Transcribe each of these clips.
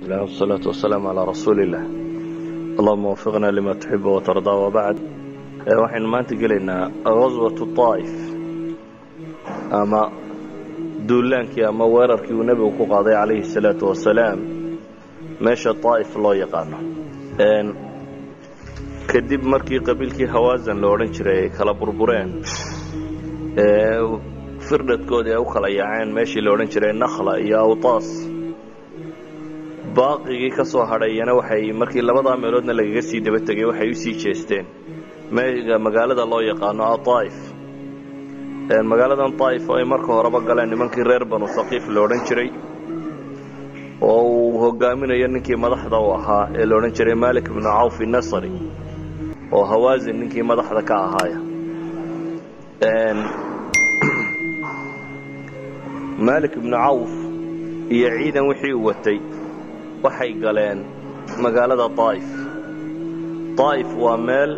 الله والصلاة والسلام على رsuuل الlah اللهma وفقna لma تحب وترضى وبعd waxaynu maanta gelaynaa غaزوaة طاa'ف ama duulaankii ama weerarkii uu nebigu ku qaaday عalayhi الصلاaةu وaسaلاam meesha طaa'ف loo yaqaano kadib markii qabiilkii hawaaزan la odhan jiray ay kala burbureen firdhadkoodii ay u kala yaaceen meeshii la odhan jiray nakla iyo awطaas baaqigii ka soo hadhayana waxay markii labadaa meeloodna lagaga sii daba tegay waxay u sii jeesteen mega magaalada loo yaqaano aطaa'if magaaladan طaa'if oo ay marka horeba galeen nimankii reer banu haqiif la odhan jiray oo uu hogaaminayo ninkii madaxda u ahaa ee la odhan jiray malik bnu cawf nasri oo hawaasin ninkii madaxda ka ahaaya malik bnu cawf iyo ciidan wixii u watay waxay galeen magaalada طaa'if طaa'if waa meel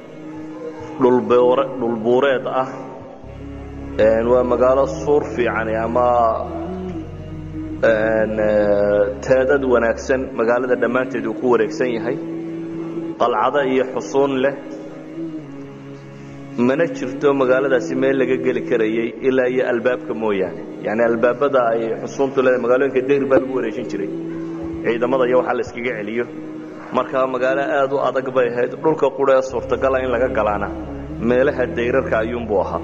dhulbuureed ah waa magaalo suur fiicani ama teedad wanaagsan magaalada dhammaanteed uu ku wareegsan yahay qalcado iyo xusuun leh mana jirto magaaladaasi meel laga geli karayay ilaa iyo albaabka mooyaane yani albaabada ay xusuuntu leedahay magaalooyinka degr baa lagu wareejin jiray ciidamada iyo waxaa la iskaga celiyo markaa magaalo aad u adag bay ahayd dhulka qura ee suurtagala in laga galaana meelaha dayrarka ayuunbuu ahaa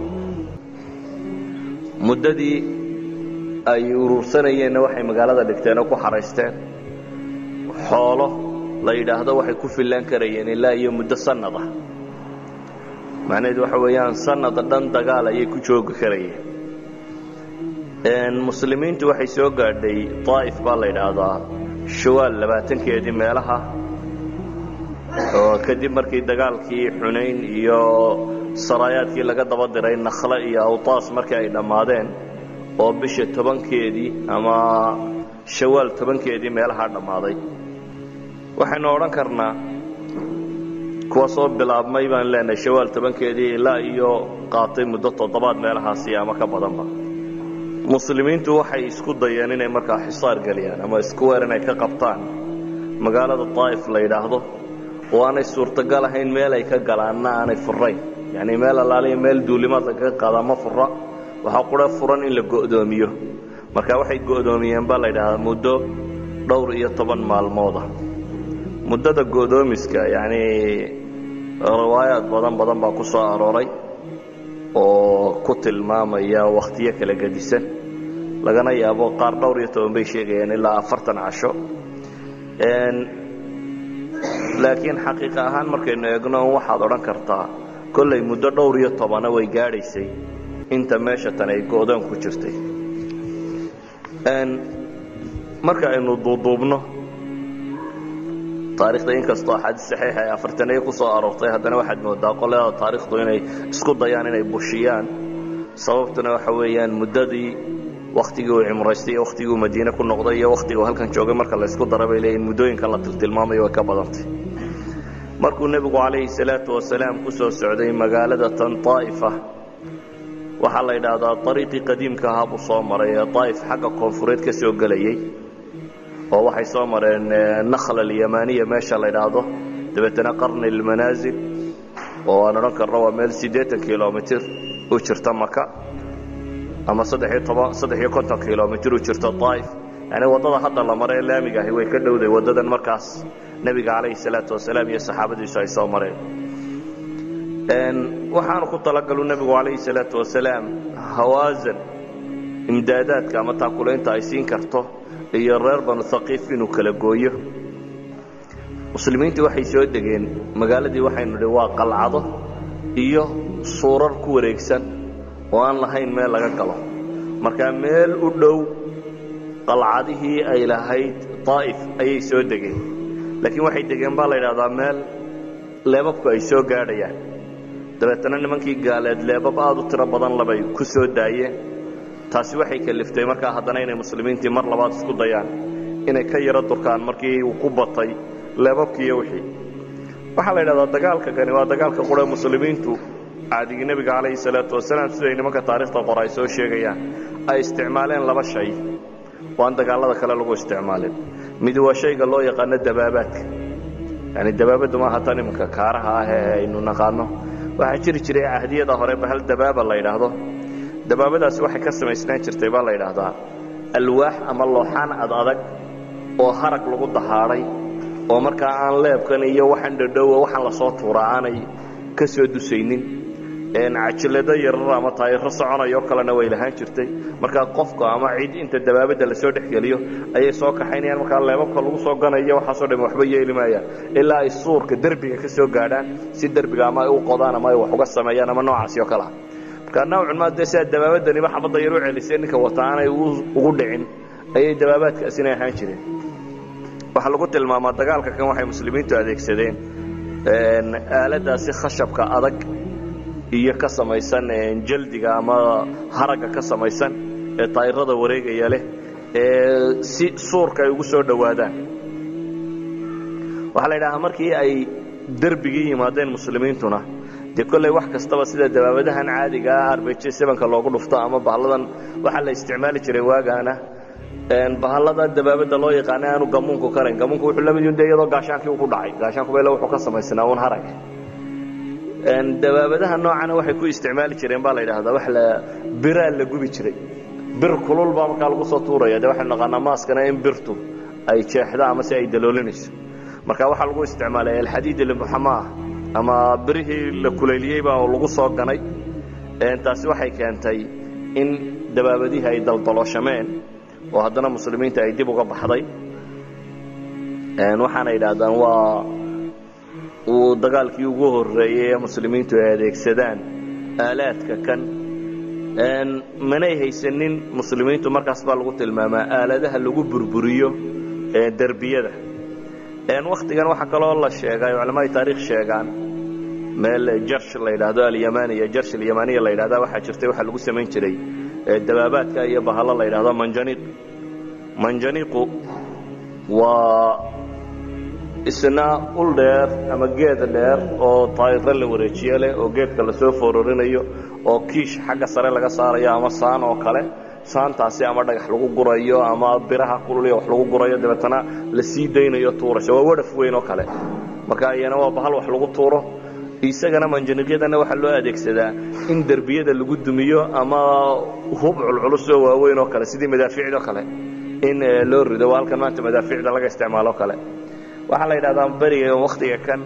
muddadii ay urursanayeenna waxay magaalada dhigteen oo ku xaraysteen xoolo la yidhaahdo waxay ku fillaan karayeen ilaa iyo muddo sannad ah macnaheedu waxa weeyaan sannad dhan dagaal ayay ku joogi karayeen muslimiintu waxay soo gaadhay طaa'if baa la yidhaahdaa shawaal labaatankeedii meelaha oo kadib markii dagaalkii xunayn iyo saraayaadkii laga daba diray nakhle iyo awtaas markii ay dhammaadeen oo bisha tobankeedii ama shawaal tobankeedii meelahaa dhammaaday waxaynu odhan karnaa kuwa soo bilaabmay baan leenahay shawaal tobankeedii ilaa iyo qaatay muddo toddobaad meelahaasi ama ka badanba muslimiintu waxay isku dayeen inay markaa xisaar geliyaan ama isku weer inay ka qabtaan magaalada طaa'if la yidhaahdo oo aanay suurtagal ahayn meel ay ka galaanna aanay furayn yani meel allaaliya meel duulimaad lagaga qaadaa ma fura waxaa qura furan in la go'doomiyo marka waxay go'doomiyeen baa la yidhaahdaa muddo dhowr iyo toban maalmooda muddada go'doomiska yani riwaayaad badan badan baa ku soo arooray oo ku tilmaamaya wakhtiyo kala gedisan lagana yaabo qaar dhowr iyo toban bay sheegayaan ilaa afartan casho laakiin xaqiiqa ahaan markaynu eegno waxaad odhan kartaa kollay muddo dhowr iyo tobana way gaadhaysay inta meesha tan ay go'doon ku jirtay marka aynu duuduubno taarikhda inkastoo axaadiis saxiixa ay afartaniyo ku soo aroortay haddana waxaad moodaa qolada taarikhdu inay isku dayaan inay bushiyaan sababtuna waxa weeyaan muddadii wakhtigii uu cimraystay iyo wakhtigii uu madiine ku noqday iyo wakhtigii uu halkan joogay marka la ysku dara bay leeyihin muddooyinka la tiltilmaamayo way ka badantay markuu nebigu calayhi salaatu wasalaam ku soo socday magaalada tan طaa'ifa waxaa la yidhaahdaa ariiqii qadiimka ahaa buu soo maray ee طaa'if xagga koonfureed ka soo gelayey oo waxay soo mareen nakhl alyamaniya meesha la yidhaahdo dabeetana qarni اlmanaasil oo aan odhan karno waa meel siddeetan kilomitr u jirta maka ama saddexiyo toban saddex iyo konton kilomitr u jirta طaa'if yani waddada hadda la mare ee laamiga ahi way ka dhowday waddadan markaas nebiga calayhi salaatu wasalaam iyo saxaabadiisu ay soo mareen waxaanu ku talagalu nebigu calayhi salaatu wasalaam hawaasan imdaadaadka ama taakulaynta ay siin karto iyo reer banu haqiif inuu kala gooyo muslimiintii waxay soo degeen magaaladii waxaynu idhi waa qalcado iyo suurar ku wareegsan oo aan lahayn meel laga galo markaa meel u dhow qalcadihii ay lahayd طaa'if ayay soo degeen laakiin waxay degeen baa la yidhahdaa meel leebabku ay soo gaadhayaan dabeetana nimankii gaaleed leebab aad u tiro badan labay ku soo daayeen taasi waxay kaliftay markaa haddana inay muslimiintii mar labaad isku dayaan inay ka yaro durkaan markii uu ku batay leebabkii iyo wixii waxaa la yidhahdaa dagaalka kani waa dagaalka qura muslimiintu caadigii nebiga calayhi salaatu wasalaam siday nimanka taarikhda qora ay soo sheegayaan ay isticmaaleen laba shay oo aan dagaallada kale lagu isticmaalin mid waa shayga loo yaqaano dabaabaadka yani dabaabaddu maaha tan iminka kaaraha ah ee aynu naqaano waxaa jiri jiray cahdiyada hore bahal dabaaba la yidhaahdo dabaabadaasi waxay ka samaysnaan jirtay baa la yidhaahdaa alwaax ama looxaan ad adag oo harag lagu dahaadhay oo markaa aan leebkan iyo waxaan dhadhowa waxaan lasoo tuuraa aanay ka soo dusaynin cajilado yarar ama taayiro soconayo kalena way lahaan jirtay markaa qofka ama cid inta dabaabadda lasoo dhexgeliyo ayay soo kaxaynayaan markaa leebabka lagu soo ganayo waxaasoo dham waxba yeeli maayaan ilaa ay suurka derbiga ka soo gaadhaan si derbiga ama ay u qodaan ama ay wax uga sameeyaan ama noocaasi oo kalea markaa nawcun maa dee sidaa dabaabadaniba xabadda yar u celisay ninka wata aanay ugu dhicin ayay dabaabaadkaasina ahaan jireen waxaa lagu tilmaamaa dagaalka kan waxay muslimiintu adeegsadeen aaladaasi khashabka adag iyo ka samaysan jaldiga ama haragga ka samaysan ee taayirada wareegaya leh ee si suurka ay ugu soo dhowaadaan waxaa la yidhahaa markii ay derbigii yimaadeen muslimiintuna dee kolley wax kastaba sida dabaabadahan caadigaa arbeje sebanka loogu dhufto ama bahalladan waxaa la isticmaali jiray waagaana bahallada dabaabadda loo yaqaana aanu gamuunku karayn gamuunku wuxuu la mid yun de iyadoo gaashaankii u ku dhacay gaashaanku bale wuxuu ka samaysnaa un harag dabaabadaha noocana waxay ku isticmaali jireen baa la yidhaahdaa wax la biraa la gubi jiray bir kulul baa markaa lagu soo tuuraya de waxaynu naqaanaa maaskana in birtu ay jeexdo ama si ay daloolinayso marka waxaa lagu isticmaalay alxadiid ilmuxamaa ama birihii la kulayliyey baa lagu soo ganay taasi waxay keentay in dabaabadihii ay daldalooshameen oo haddana muslimiinta ay dib uga baxday waxaana yidhaahdaan waa uu dagaalkii ugu horreeyey ee muslimiintu ay adeegsadaan aalaadka kan manay haysanin muslimiintu markaas baa lagu tilmaamaa aaladaha lagu burburiyo derbiyada wakhtigan waxaa kaloo la sheegay culamada taarikh sheegaan meel jarsh la yidhaahdo alyamaniya jarsh alyamaniya la yidhahda waxaa jirtay waxaa lagu samayn jiray dabaabaadka iyo bahallo la yidhahdo manjaniiq manjaniiqu waa isna ul dheer ama geed dheer oo taayiro la wareejiye leh oo geedka lasoo fororinayo oo kiish xagga sare laga saarayo ama saan oo kale saantaasi ama dhagax lagu gurayo ama biraha kululya wax lagu gurayo dabeetana la sii daynayo tuurasho waa wadhaf weyn oo kale marka iyana waa bahal wax lagu tuuro isagana manjaniiqyadana waxaa loo adeegsadaa in derbiyada lagu dumiyo ama hub culculus oo waaweyn oo kale sidii madaafiicdo kale in loo rido waa halkan maanta madaafiicda laga isticmaalo kale waxaa la yidhahdaa beriga wakhtiga kan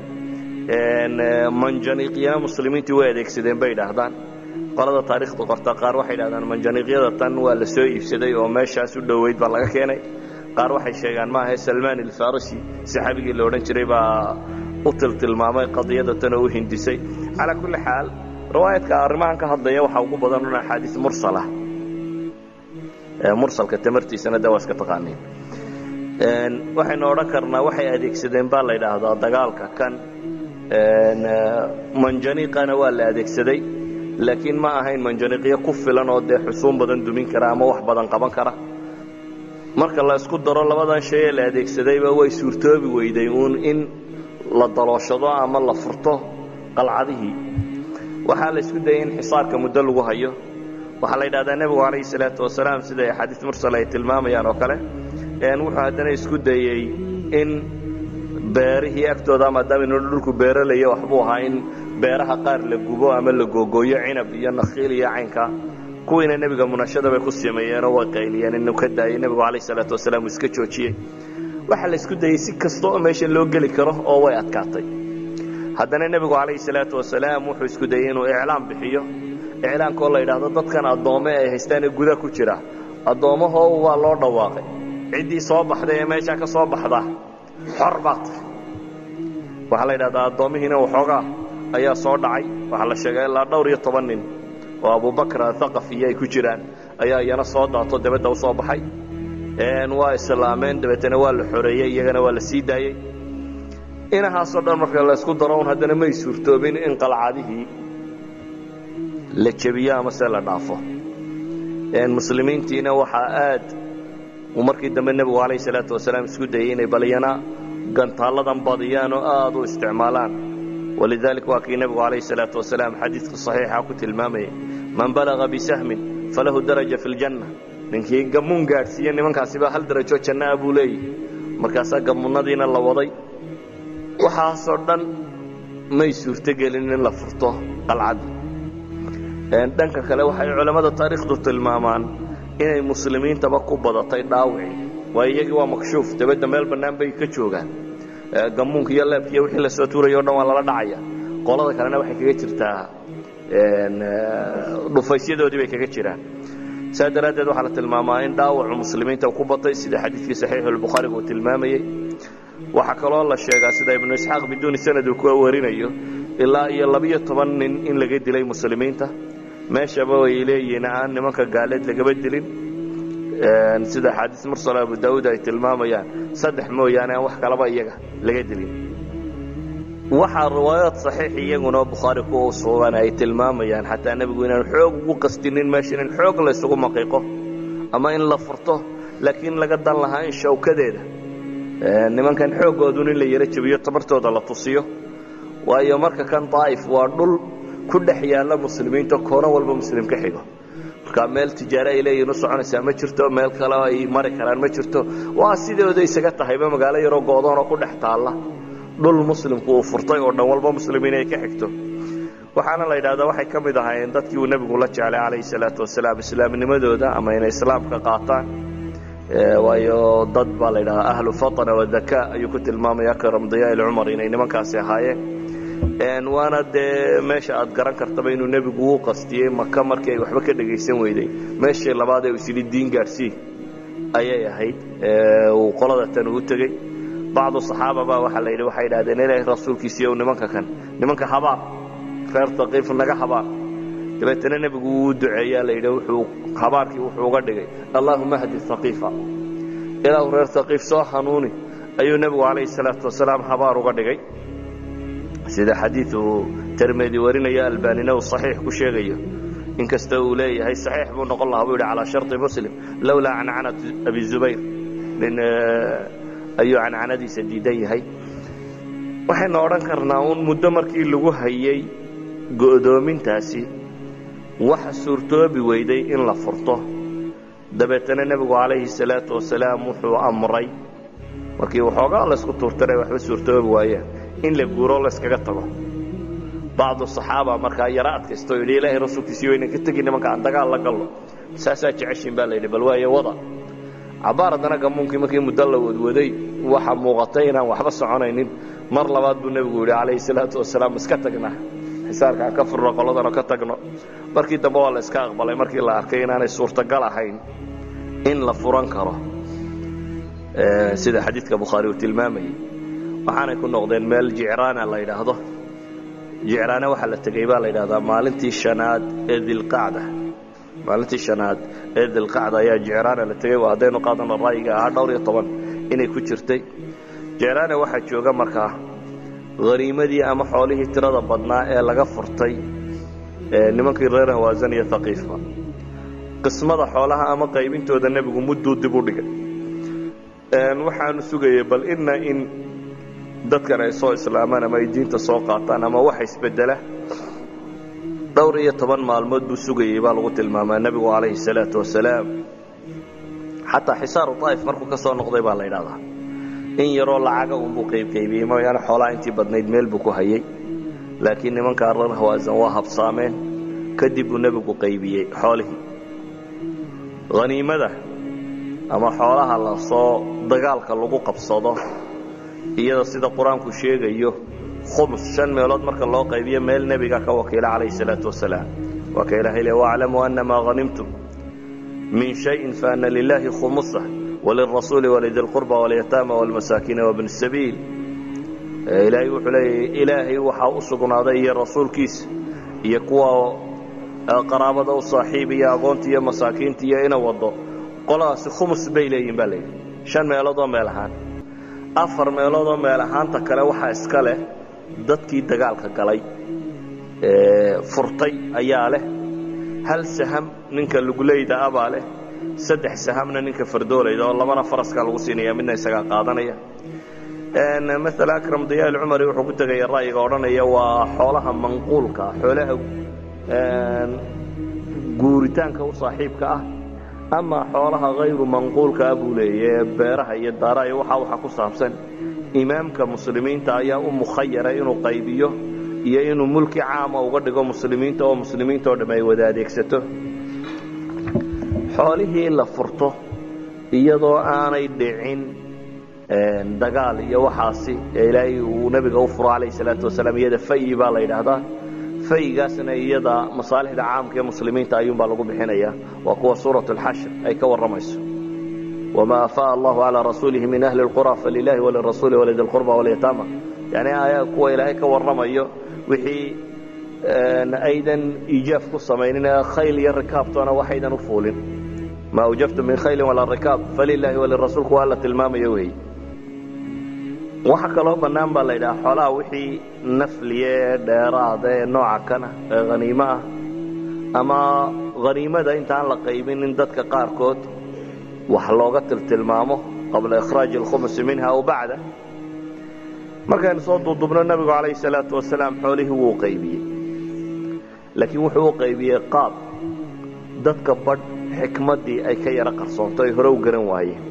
manjaniiqyana muslimiintii way adeegsadeen bay idhaahdaan qolada taarikhda qorta qaar waxay idhahdaan manjaniiqyada tan waa la soo iibsaday oo meeshaas u dhoweyd baa laga keenay qaar waxay sheegaan maaha salmaan alfarisi saxaabigii la odhan jiray baa u tiltilmaamay qadiyada tan oo u hindisay calaa kulli xaal riwaayadka arrimahan ka hadlaya waxaa ugu badan un axaadiis mursalah mursalka tamartiisana de waa iska taqaaniin waxaynu odhan karnaa waxay adeegsadeen baa la yidhaahdaa dagaalka kan manjaniiqana waa la adeegsaday laakiin ma ahayn manjaniiqyo ku filan oo dee xusuun badan dumin kara ama wax badan qaban kara marka la isku daro labadan shay ee la adeegsadayba way suurtoobi weyday uun in la dalooshado ama la furto qalcadihii waxaa la isku dayay in xisaarka muddo lagu hayo waxaa la yidhahdaa nebigu calayhi salaatu wasalaam siday axaadiis mursal ay tilmaamayaan oo kale wuxuu haddana isku dayey in beerihii agtooda maadaama inu dhulku beeralaya waxbuu ahaa in beeraha qaar la gubo ama la googooyo cinab iyo nakhiil iyo caynka kuwiina nebiga munashada bay ku sameeyeenoo way qayliyeen inuu ka daayay nebigu calayh salaatu wasalaam uu iska joojiyey waxaa la isku dayey si kasta oo meesha loo geli karo oo way adkaatay haddana nebigu calayhi salaatu wasalaam wuxuu isku dayey inuu iclaam bixiyo iclaamkaoo la yidhaahdo dadkan addoome ay haystaan ee guda ku jira addoommahoo waa loo dhawaaqay ciddii soo baxday ee meeshaa ka soo baxda xor baa tahay waxaa la yidhahdaa addoommihiina waxoogaa ayaa soo dhacay waxaa la sheegay ilaa dhowr iyo toban nin oo abubakr athaqafiyo ay ku jiraan ayaa iyana soo daato dabadda u soo baxay waa islaameen dabeetana waa la xoreeyey iyagana waa la sii daayey inahaasoo dhan marka la isku daro un haddana may suurtoobin in qalcadihii la jebiyo ama se la dhaafo muslimiintiina waxaa aad uu markii dambe nebigu calayh salaatu wasalaam isku dayey inay balyana gantaalladan badiyaan oo aad u isticmaalaan walidalik waa kii nebigu calayh salaatu wasalaam xadiidka saxiixa ku tilmaamayay man balaga bisahmin falahu daraja fi ljanna ninkii gamuun gaadhsiiye nimankaasiba hal darajo jannaa buu leeyahy markaasaa gamunadiina la waday waxaasoo dhan may suurtogelin in la furto qalcadda dhanka kale waxay culammada taariikhdu tilmaamaan inay muslimiintaba ku badatay dhaawicii waayo iyagii waa makshuuf dabadda meel bannaan bay ka joogaan gamuunka iyo leebka iyo wixii lasoo tuuraya o dhan waa lala dhacaya qolada kalena waxay kaga jirtaa dhufaysyadoodii bay kaga jiraan saa daraaddeed waxaa la tilmaamaa in dhaawacu muslimiinta ku batay sida xadiidkii saxiixulbukhaariga uu tilmaamayey waxaa kaloo la sheegaa sida ibnu isxaaq biduuni sanad uu ku warinayo ilaa iyo labiyo toban nin in laga dilay muslimiinta meeshaba ay leeyihiin aan nimanka gaaleed lagaba dilin sida axaadiis mursal abu daauud ay tilmaamayaan saddex mooyaane aan wax kalaba iyaga laga dilin waxaa riwaayaad saxiix iyaguna bukhaari ku sugan ay tilmaamayaan xataa nebigu inaan xoog ugu qastinin meeshan in xoog la ysugu maqiiqo ama in la furto laakiin laga dan lahaa in shawkadeeda nimankan xooggoodun in la yaro jabiyo tabartooda la tusiyo waayo marka kan daa'if waa dhul ku dhex yaalla muslimiinta koono walba muslim ka xigo marka meel tijaare ay leeyihin u soconaysaa ma jirto meel kale ay mari karaan ma jirto waa sidooda isaga tahayba magaalo yaroo goodoonoo ku dhex taalla dhul muslimku uu furtay oo dhan walba muslimiin ay ka xigto waxaana la yidhahdaa waxay ka mid ahaayeen dadkii uu nebigu la jeclay calayhi salaatu wasalaam islaamnimadooda ama inay islaamka qaataan waayo dad baa la yidhahdaa ahlu fatna wadaka ayuu ku tilmaamaya karam diyaa ilcumar inay nimankaasi ahaayeen waana dee meesha aad garan kartaba inuu nebigu uu qastiyey maka markii ay waxba ka dhegaysan weyday meeshii labaad ee uu isyidhi diin gaadhsii ayay ahayd uu qolada tan uu tegey bacdu saxaaba baa waxaa la yidhi waxay idhahdeen ilaahay rasuulkiisiiyow nimanka kan nimanka habaar reer taqiif naga habaar dabeetana nebigu wuu duceeyaa la yidhi wuxuu habaarkii wuxuu uga dhigay allaahuma hdi haqiifa ilaahu reer taqiif soo hanuuni ayuu nebigu calayhi salaatu wasalaam habaar uga dhigay sida xadiiu termedi warinaya albanina uu saxiix ku sheegayo inkasta uu leeyahay saxiix buu noqon lahaa buu yidhi calaa sharطi muslim lowlaa cancanatu abi zubayr nin ayuu cancanadiisa diidan yahay waxaynu odhan karnaa uun muddo markii lagu hayay go'doomintaasi waxa suurtoobi weyday in la furto dabeetana nebigu calayhi salaatu wasalaam wuxuu amray markii waxoogaa laysku tuurtanay waxba suurtoobi waayeen in la guuro layskaga tago bacdu saxaaba markaa yaro adkaysto yidhi ilaahay rasuulkiisii waynan ka tegi nimanka aan dagaal la gallo saasaa jeceshiin baa la yidhi bal waaye wada cabaar haddana gamuunkii markii muddo la wadwaday waxa muuqatay inaan waxba soconaynin mar labaad buu nebigu yidhi calayhi salaatu wasalaam iska tagnaa xisaarka aan ka furno qoladanoo ka tagno markii dambe waa la iska aqbalay markii la arkay inaanay suurtagal ahayn in la furan karo sida xadiidka bukhaari uu tilmaamayay waxaanay ku noqdeen meel jicraana la yidhaahdo jicraana waxaa la tegey baa la yidhahdaa maalintii shanaad ee dilqacda maalintii shanaad ee dilqacda ayaa jicraana la tegey waa haddaynu qaadano ra'yiga ahaa dhowr iyo toban inay ku jirtay jicraana waxaa jooga markaa haniimadii ama xoolihii tirada badnaa ee laga furtay nimankii reer hawaasan iyo haqiifa qismada xoolaha ama qaybintooda nebigu mudduu dib u dhigay waxaanu sugayay bal ina in dadkan ay soo islaamaan ama ay diinta soo qaataan ama waxa isbedela dhowr iyo toban maalmood buu sugayey baa lagu tilmaamaa nebigu calayhi salaatu wasalaam xataa xisaaru daa'if markuu ka soo noqday baa la yidhahdaa in yaroo lacaga unbuu qaybqaybiyey mooyaane xoolaha intii badnayd meel buu ku hayay laakiin nimankaa reer hawaasan waa habsaameen kadib buu nebigu qaybiyey xoolihii haniimada ama xoolaha lasoo dagaalka lagu qabsado iyada sida qur-aanku sheegayo khumus shan meelood marka loo qaybiyo meel nebiga ka wakiila calayhi salaatu wasalaam waa ka ilahay le waclamuu annamaa hanimtum min shayin faana lilaahi khumusa walirasuuli walidi lqurba walyataama walmasaakiina wabni sabiil ilaahay wuxuu leeyahy ilaahay waxaa u sugnaaday iyo rasuulkiisa iyo kuwa qaraabada u saaxiib iyo agoonta iyo masaakiinta iyo ina wado qoladaasi khumus bay leeyihin baa layidhi shan meeloodoo meel ahaan afar meeloodoo meel ahaanta kale waxaa iska leh dadkii dagaalka galay furtay ayaa leh hal saham ninka luguleyda abaa leh saddex sahamna ninka fardoolayda oo labana faraskaa lagu siinaya midna isagaa qaadanaya maala akram diyaa ilcumari wuxuu ku tegaya ra'yiga odhanaya waa xoolaha manquulka xoolaha guuritaanka u saaxiibka ah amaa xoolaha hayru manquulkaa buu leeyahe beeraha iyo daaraha iyo waxa waxa ku saabsan imaamka muslimiinta ayaa u mukhayara inuu qaybiyo iyo inuu mulki caama uga dhigo muslimiinta oo muslimiinta oo dhamm ay wada adeegsato xoolihii la furto iyadoo aanay dhicin dagaal iyo waxaasi ee ilaahay uu nebiga u furo calayh salaatu wasalaam iyada fayi baa la yidhaahdaa fayigaasna iyada masaalixda caamka ee muslimiinta ayuunbaa lagu bixinaya waa kuwa suurat alxashr ay ka warramayso wamaa afaa allahu calaa rasuulihi min ahli lqura falilahi walirasuuli walidi lqurba walyataama yani ayaa kuwa ilaahay ka warramayo wixii aydan iijaaf ku samaynin khayl iyo rikaabtoona waxaydan u fuulin ma awjaftu min khaylin walaa rikaab falilaahi walirasuulku waa la tilmaamayo weeye waxa kaloo bannaan baa la yidhaha xoolaha wixii nafliye ee dheeraada ee nooca kana ee haniimo ah ama haniimada intaan la qaybin in dadka qaarkood wax looga tiltilmaamo qabla ikhraaji alkhumusi minha aw bacda markaynu soo duudubno nebigu calayhi salaatu wasalaam xoolihii wuu qaybiyey laakiin wuxuu u qaybiyey qaab dadka badh xikmaddii ay ka yaro qarsoonto ay hore u garan waayeen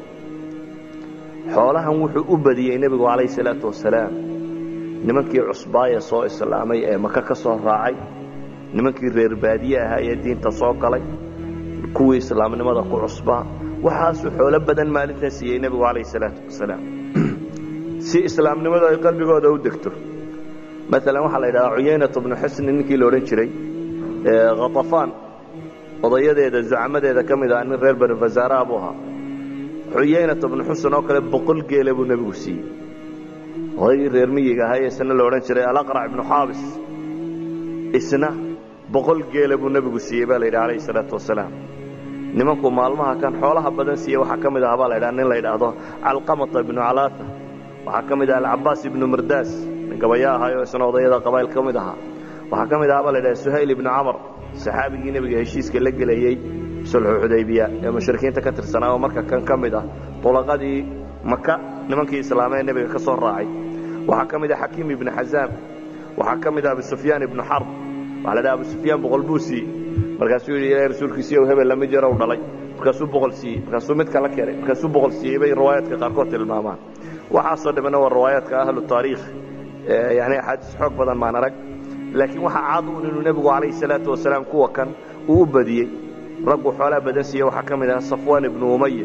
xoolahan wuxuu u badiyey nebigu calayhi salaatu wasalaam nimankii cusbaaya soo islaamay ee maka ka soo raacay nimankii reer baadiye ahaa ee diinta soo galay kuwii islaamnimada ku cusbaa waxaasuu xoolo badan maalintaa siiyey nebigu calayhi salaatu wasalaam si islaamnimadu ay qalbigooda u degto maalan waxaa la yidhahdaa cuyaynat bnu xusni ninkii la odhan jiray khatafaan odayadeeda zucamadeeda ka mid ah nin reer bani fasaaraha buu ahaa xuyaynata bnu xusen oo kale boqol geele buu nebigu siiyey odaygii reer miyiga ahaa isna la odhan jiray alaqrac ibnu xaabis isna boqol geele buu nebigu siiyey baa la yidhi calayhi salaatu wasalaam nimanku maalmaha kan xoolaha badan siiye waxaa ka mid aha baa la ydhaha nin la yidhaahdo calqamata ibnu calaata waxaa ka mid aha alcabaas ibnu mardaas nin gabaya ahaayo isna odayada qabaayl ka mid ahaa waxaa ka mid aha baa la ydhaha suhayl ibnu camar saxaabigii nebiga heshiiska la gelayey sulxu xudaybiya ee mushrikiinta ka tirsanaa oo marka kan ka mid ah tulaqadii maka nimankii islaamee nebiga ka soo raacay waxaa ka mid ah xakiim ibnu xazaam waxaa ka mid ah abu sufyaan ibnu xarb waxaa la dhaha abu sufyaan boqol buu siiyey markaasuu yidhi ilahay rasuulkiisiiyow hebel lama jarow dhalay markaasuu boqol siiyey markaasuu mid kala keenay markaasuu boqol siiyey bay riwaayaadka qaarkood tilmaamaan waxaasoo dhammana waa riwaayaadka ahlu taariikh yani axaadiis xoog badan maan arag laakiin waxaa cad un inuu nebigu calayhi salaatu wasalaam kuwa kan uu u badiyey raggu xoolaa badan siiye waxaa ka mid ah safwaan ibnu umaya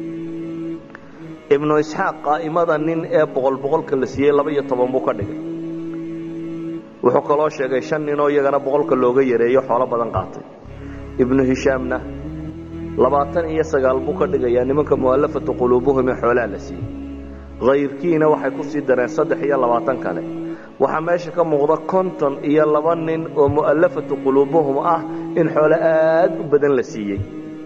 ibnu isxaaq qaa'imada nin ee boqol boqolka la siiyey laba iyo toban buu ka dhigay wuxuu kaloo sheegay shan ninoo iyagana boqolka looga yareeyo xoolo badan qaatay ibnu hishaamna labaatan iyo sagaal buu ka dhigayaa nimanka mu'allafatu quluubuhum ee xoolaa la siiyey hayrkiina waxay ku sii dareen saddex iyo labaatan kale waxaa meesha ka muuqda konton iyo laba nin oo mu'allafatu quluubuhum ah in xoolo aad u badan la siiyey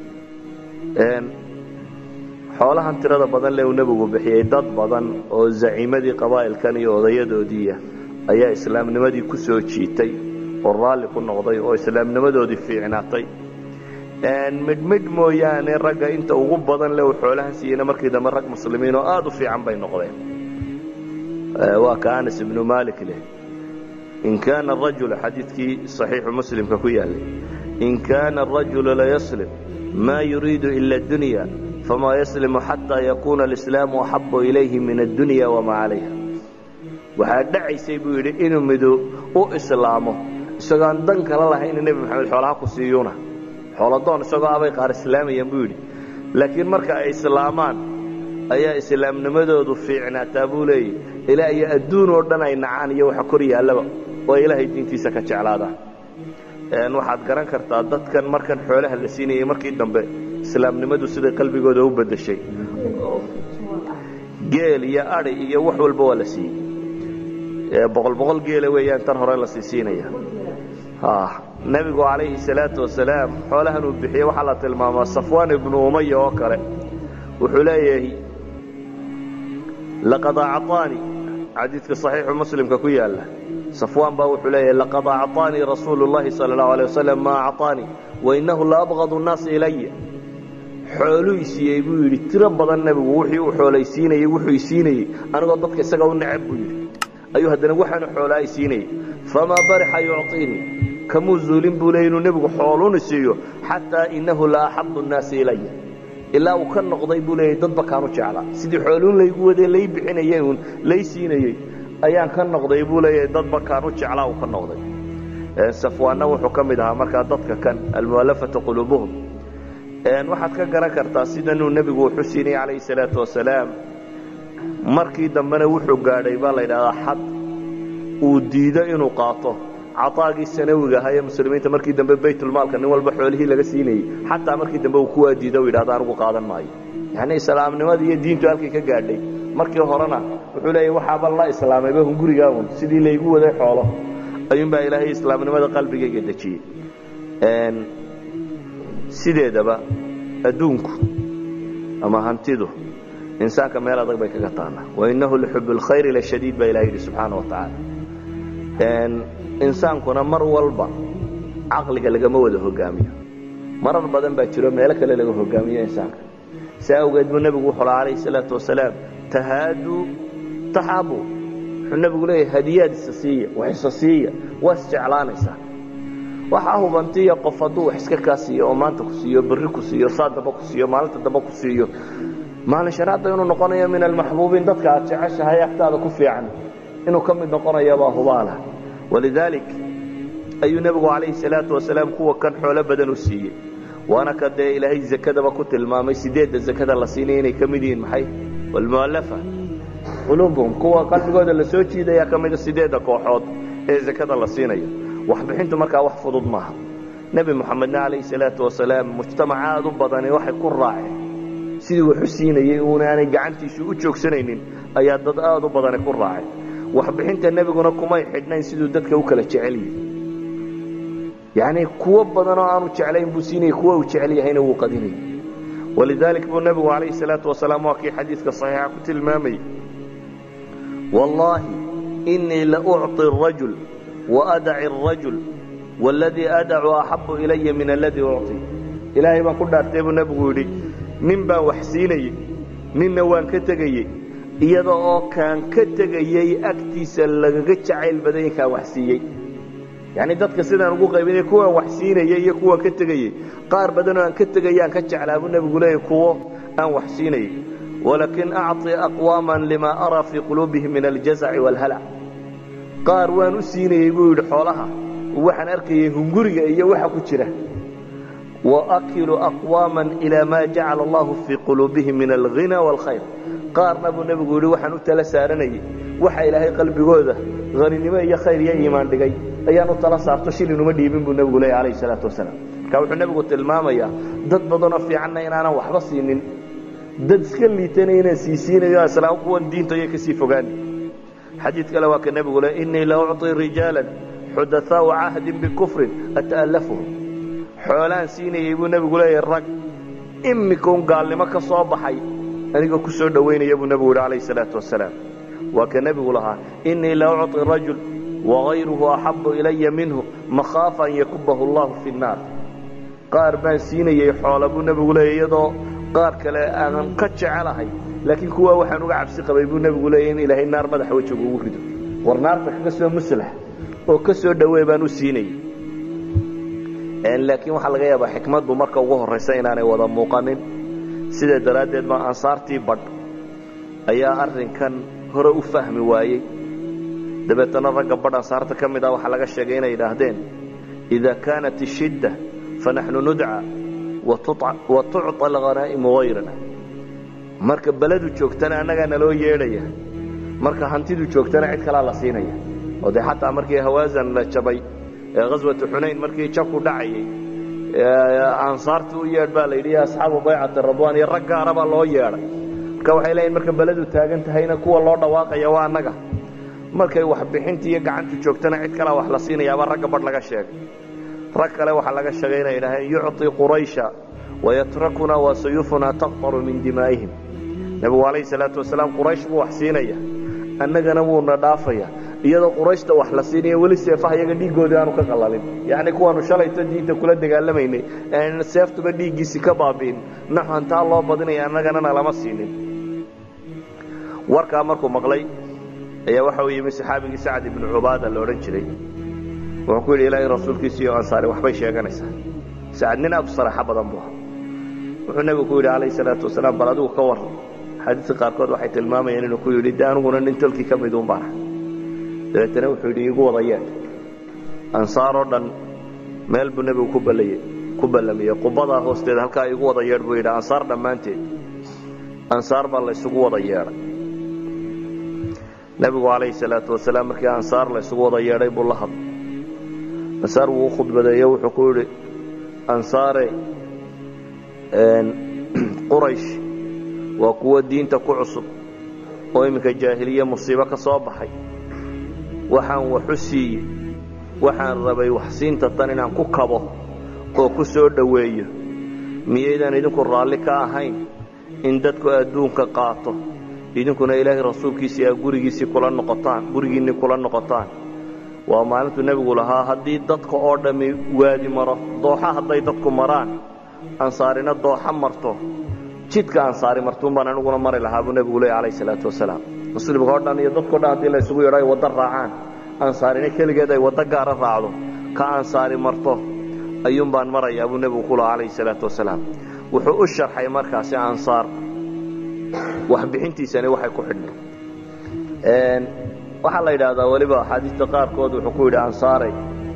xoolahan tirada badan le uu nebigu bixiyey dad badan oo zaciimadii qabaa'ilkan iyo odayadoodiiya ayaa islaamnimadii ku soo jiitay oo raalli ku noqday oo islaamnimadoodii fiicnaatay midhmidh mooyaane ragga inta ugu badan le uu xoolahan siiyeyna markii dambe rag muslimiin oo aad u fiican bay noqdeen waa ka anas ibnu malik leh in kaana arajulu xadiidkii saxiixu muslimka ku yaallay in kaana arajulu layaslim maa yuriidu ila addunya famaa yaslimu xataa yakuuna alislaamu axabu ilayhi min addunya wamaa calayha waxaa dhacaysay buu yidhi inuu mido u islaamo isagoo aan dan kala lahayn nebi maxamed xoolaha ku siiyuuna xooladoon isagoo abay qaar islaamayaan buu yidhi laakiin marka ay islaamaan ayaa islaamnimadoodu fiicnaataa buu leeyahy ilaa iyo adduun oo dhan ay nacaan iyo waxa kor yaallaba oo ilaahay diintiisa ka jeclaadaan waxaad garan kartaa dadkan markan xoolaha la siinayay markii dambe islaamnimadu siday qalbigooda u bedeshay geel iyo adi iyo wax walba waa la siiyey boqol boqol geela weeyaan tan hore la sii siinaya nebigu calayhi salaatu wasalaam xoolahan uu bixiyey waxaa la tilmaamaa safwaan ibnu umaya oo kale wuxuu leeyahay laqad acطaanii xadiidka صaxiixu muslimka ku yaala safwaan baa wuxuu leeyahay laqad acطaanii rasuulu اllahi salى اlahu alيه wasalam ma acطaanii wainahu laabغad الnaasi ilaya xooluu isiiyey buu yidhi tiro badan nebigu wixii uu xoolaysiinayey wuxuu isiinayey anigoo dadka isaga u necab buu yidhi ayuu haddana waxaanu xoolaa isiinayey famaa barixa yucطiinii kamuu zuulin buu leey inuu nebigu xooluna siiyo xataa inahu la axabu nnaasi ilaya ilaa uu ka noqday buu leeyay dadba kaanu jeclaa sidii xooluun laygu wadee lay bixinayay uun lay siinayey ayaan ka noqday buu leeyahay dadba kaanu jeclaa uu ka noqday safwaanna wuxuu ka mid ahaa markaa dadka kan almu'allafata quluubuhum waxaad ka garan kartaa sidanuu nebigu wuxu siinayay calayhi salaatu wasalaam markii dambena wuxuu gaadhay baa la yidhahdaa xad uu diido inuu qaato caaagii sanawiga ahaa ee muslimiinta markii dambe baytulmaalka nin walba xoolihii laga siinayey xataa markii dambe uu kuwaa diido u yidhahdo anigu qaadan maayo yacni islaamnimadii iyo diintu halkay ka gaadhay markii horena wuxuu leeyahy waxaaba la islaamayba hungurigaa un sidii laygu waday xoolo ayuunbaa ilaahay islaamnimada qalbigayga dejiyey sideedaba adduunku ama hantidu insaanka meel adag bay kaga taallaa wainahu lixub اlkhayri lashadiid baa ilaha yidhi subxaana wa tacaala insaankuna mar walba caqliga lagama wada hogaamiyo marar badan baa jiro meelo kale laga hogaamiyo insaanka si awgeed buu nebigu wuxuu laha alayh salaatu wasalaam tahaaduu taxaabu wuxuu nebigu leeyahay hadiyaad isa siiya wax isa siiya waa isjeclaanaysaa waxaa hubantiya qof hadduu wax iska kaa siiyo oo maanta ku siiyo berri ku siiyo saa damba ku siiyo maalinta damba ku siiyo maalin shanaadda inuu noqonayo min almaxbuubiin dadka aad jeceshahay agtaada ku fiican inuu ka mid noqonayabaa hubaala walidaalik ayuu nebigu calayhi salaatu wasalaam kuwa kan xoolo badan u siiyey waana ka dee ilaahay zakadaba ku tilmaamay sideedda zakada la siinaya inay ka mid yihiin maxay walmu'allafa quluubuhum kuwa qalbigooda la soo jiidaya ka mida sideedda kooxood ee zakada la siinayo waxbixintu markaa wax fudud maaha nebi moxamedna calayhi salaatu wasalaam mujtamac aad u badani waxay ku raaceen sidii waxu siinayey uunaanay gacantiisu u joogsanaynin ayaa dad aad u badani ku raacay waxbixinta nebiguna kumay xidhnayn siduu dadka u kala jecel yihi yacnii kuwo badanoo aanu jeclayn buu siinayay kuwa uu jecel yahayna wuu qadinayay walidaalik buu nebigu calayhi salaatu wasalaam waa kii xadiidka saxiixa ku tilmaamayey wallaahi inii la ucطi arajul waadaci arajul waladii adacu axabu ilaya min aladii ucطi ilaahay baan ku dhaartay buu nebigu yidhi nin baan wax siinayey ninna waan ka tegayey iyada oo kaan ka tegayey agtiisa lagaga jacayl badanya kaan wax siiyey yacnii dadka sidaan ugu qaybinay kuwaan wax siinayey iyo kuwaan ka tegayey qaar badanoo aan ka tegayaan ka jeclaa buu nebigu leeyahy kuwo aan wax siinayey walakin acطi aqwaaman limaa araa fii quluubihim min aljazaci wاlhalac qaar waan u siinayey buu yidhi xoolaha waxaan arkayay hunguriga iyo waxa ku jira waakilu aqwaama ilaa maa jacala allahu fii quluubihim min alghina wاlkhayr qaarna buu nebigu yidhi waxaan u tala saaranayey waxa ilaahay qalbigooda haninimo iyo khayr iyo iimaan dhigay ayaan u tala saarto shilinuma dhiibin buu nebigu leeya alayh salaatu wasalaam marka wuxuu nebigu tilmaamayaa dad badanoo fiicanna inaanan waxba siinin dad iska liitana inaan siisiinayo islaam kuwan diinta iyo kasii fogaani xadiid kale waa ka nebigu le inii la ucطi rijaala xudathaau cahdin bikufrin ata'allafuhum xoolaan siinayey buu nebigu leeyahay rag imikaun gaalnimo ka soo baxay anigoo ku soo dhowaynaya buu nebigu yidhi alayh salaatu wasalaam waa ka nebigu lahaa inii la ucطi rajul wagayruhu axabu ilaya minhu makhaafa an yakubahu allahu fi nnaar qaar baan siinayey xoola buu nebigu leeyay iyadoo qaar kale aanan ka jecelahay laakiin kuwaa waxaan uga cabsi qabay buu nebigu leeyay in ilaahay naar madaxa wejiga ugu rido war naarta kaga soo muslax oo ka soo dhowey baan u siinayey laakiin waxaa laga yaabaa xikmaddu marka ugu horraysa inaanay wada muuqanin sidaa daraaddeed baa ansaartii badh ayaa arrinkan hore u fahmi waayey dabeetana ragga badh ansaarta ka mid ah waxaa laga sheegay inay yidhaahdeen idaa kaanat ishidda fanaxnu nudca wa tucطa alhanaa'imu hayrana marka beledu joogtana annagaa naloo yeedhaya marka hantidu joogtana cid kalaa la siinaya oo dee xataa markii hawaasan la jabay ee ghaswatu xunayn markii jabku dhacayay ansaartii u yeedh baa la yidhi asxaabu baycati radwan iyo rag gaara baa loo yeedhay marka waxay leeyihin marka beledu taagan tahayna kuwa loo dhawaaqaya waa annaga markay waxbixintii iyo gacantu joogtana cid kalaa wax la siinayaabaa ragga badh laga sheegay rag kale waxaa laga sheegay inay idhaaheen yucطi quraysha wayatrakuna wa suyufunaa taqtaru min dimaa'ihim nebigu alayhi salaatu wasalaam quraysh buu wax siinaya annagana wuuna dhaafaya iyadoo qurayshta wax la siinaya weli seefaha iyaga dhiiggoodii aanu ka qallalin yacni kuwaanu shalayto diinta kula dagaalamaynay aan seeftuba dhiiggiisi ka baabi'in naxu hantaa loo badinaya annaganana lama siinin warkaa markuu maqlay ayaa waxa uu yimi saxaabigii sacad ibnu cubaada la odhan jiray wuxuu ku yidhi ilaahay rasuulkiisa iyo ansaari waxbay sheeganaysaa sacad nin aad u saraaxo badan buu ahaa wuxuu nebigu ku yidhi calayhi salaatu wasalaam bal adigu ka warran xaadiista qaarkood waxay tilmaamayeen inuu ku yidhi de aniguna nin tolkii ka miduun baan ahay dabeetana wuxuu yidhi igu wada yeedh ansaar oo dhan meel buu nebigu ku ballayey ku ballamiyey qubadaa hoosteeda halkaa igu wada yeedh buu yidhi ansaar dhammaanteed ansaar baa la isugu wada yeedhay nebigu calayhi salaatu wasalaam markii ansaar la isugu wada yeedhay buu la hadlay ansaar wuu u khudbadeeyo wuxuu ku yidhi ansaare quraysh waa kuwo diinta ku cusub oo iminka jaahiliye musiibo ka soo baxay waxaan waxu siiyey waxaan rabay waxsiinta tan inaan ku kabo oo ku soo dhoweeyo miyaydaan idinku raalli ka ahayn in dadku adduunka qaato idinkuna ilaahay rasuulkiisii aa gurigiisii kula noqotaan gurigiinnii kula noqotaan waa maalintuu nebigu lahaa haddii dadka oo dhammi waadi maro dooxa hadday dadku maraan ansaarina dooxa marto jidka ansaari martuun baan aniguna mari lahaa buu nebigu leey alayh salaatu wasalaam muslimka o dhan iyo dadko dhan haddii la isugu yadho ay waddo raacaan ansaarina keligeed ay waddo gaara raacdo ka ansaari marto ayuun baan marayaa buu nebigu ku lahaa alayhi salaatu wasalaam wuxuu u sharxay markaasi ansaar waxbixintiisani waxay ku xidhnay waxaa la yidhaahdaa weliba axaadiista qaarkood wuxuu ku yidhi ansaaray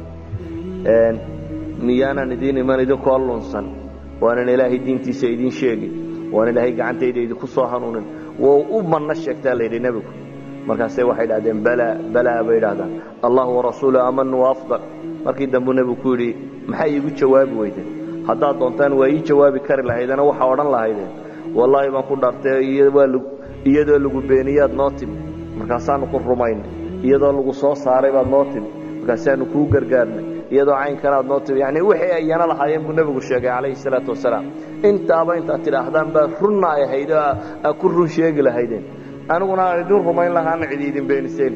miyaanan idiin iman idinkoo lunsan waanan ilaahay diintiisa idiin sheegin waan ilaahay gacantayda idinku soo hanuunin wou u manno sheegtaa la yidhi nebigu markaase waxay idhahdeen balaa balaa bay idhahdaan allah warasuulu amanu waafdal markii dambuu nebigu ku yidhi maxay iigu jawaabi weydeen haddaad doontaan waa ii jawaabi kari lahaydena waxaa odhan lahaydeen wallaahi baan ku dhaartay iyadoo lagu beeniyaad noo timi markaasaanu ku rumaynay iyadoo lagu soo saaray baad noo timi markaasaanu kuu gargaarnay iyadoo caynkanaad noo timi yani wixii ayana lahaayeen buu nebigu sheegay calayhi salaatu wasalaam intaaba intaad tidhaahdaan baa runna ay ahayd oo aa ku run sheegi lahaydeen aniguna aan idin rumayn lahaana cidi idin beeniseen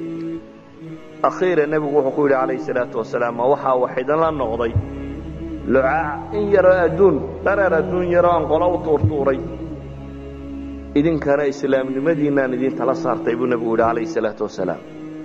akhiira nebigu wuxuu ku yidhi calayhi salaatu wasalaam ma waxaa wax idinla noqday lucaac in yaroo adduun dhareer adduun yaroo aan qolo u tuurtuuray idinkana islaamnimadiinaan idin tala saartay buu nebigu yidhi calayhi salaatu wasalaam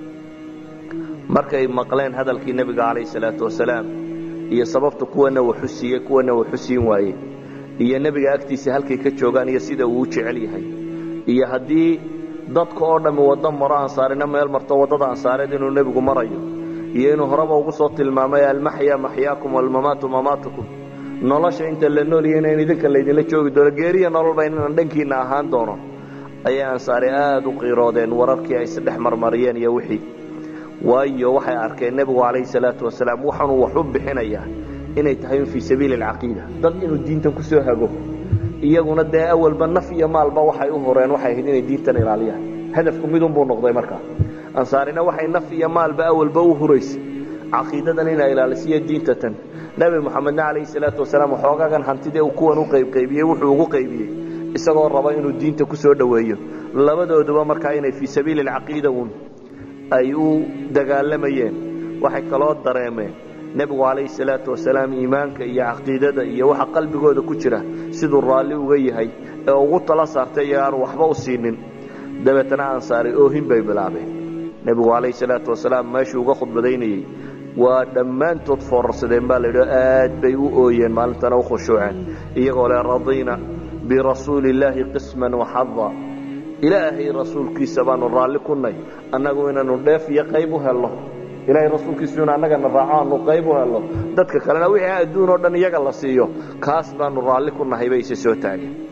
markay maqleen hadalkii nebiga calayhi salaatu wasalaam iyo sababta kuwana waxu siiyey kuwana waxu siin waayey iyo nebiga agtiisa halkay ka joogaan iyo sida uu u jecel yahay iyo haddii dadka oo dhammi waddo maro ansaarina meel marto waddada ansaareed inuu nebigu marayo iyo inuu horeba ugu soo tilmaamay almaxya maxyaakum walmamaatu mamaatukum nolosha inta la nooliyayna in idinka laydinla joogi doono geeriya nololba inaan dhankiinna ahaan doono ayay ansaari aad u qiiroodeen wararkii ay isdhex marmariyeen iyo wixii waayo waxay arkeen nebigu calayhi salaatu wasalaam waxaanuu wax u bixinayaa inay tahay un fii sabiili alcaqiida dad inuu diintan ku soo hago iyaguna dee awalba naf iyo maalba waxay u horeen waxay ahayd inay diintan ilaaliyaan hadafku midunbuu noqday markaa ansaarina waxay naf iyo maalba awalba u huraysay caqiidadan inay ilaalisiyo diinta tan nebi moxamedna calayhi salaatu wasalaam waxoogaagan hantidee uu kuwan u qaybqaybiyey wuxuu ugu qaybiyey isagoo raba inuu diinta ku soo dhoweeyo labadooduba markaa inay fii sabiili alcaqiida uun ay u dagaalamayeen waxay kaloo dareemeen nebigu calayhi salaatu wasalaam iimaanka iyo caqiidada iyo waxa qalbigooda ku jira siduu raalli uga yahay ee ugu tala saartay iyo aanu waxba u siinin dabeetana ansaari oohin bay bilaabeen nebigu calayhi salaatu wasalaam meeshuu uga khudbadaynayey waa dhammaantood foorarsadeen baa laydhi aad bay u ooyeen maalintana u khushuuceen iyagoo le radiina birasuuli illaahi qisman waxada ilaahay rasuulkiisa baanu raalli ku nay annagu inaanu dheef iyo qayb u helno ilaahay rasuulkiisu in annagana raaco aanu qayb u helno dadka kalena wixii adduun oo dhan iyaga la siiyo kaas baanu raalli ku nahay bay isa soo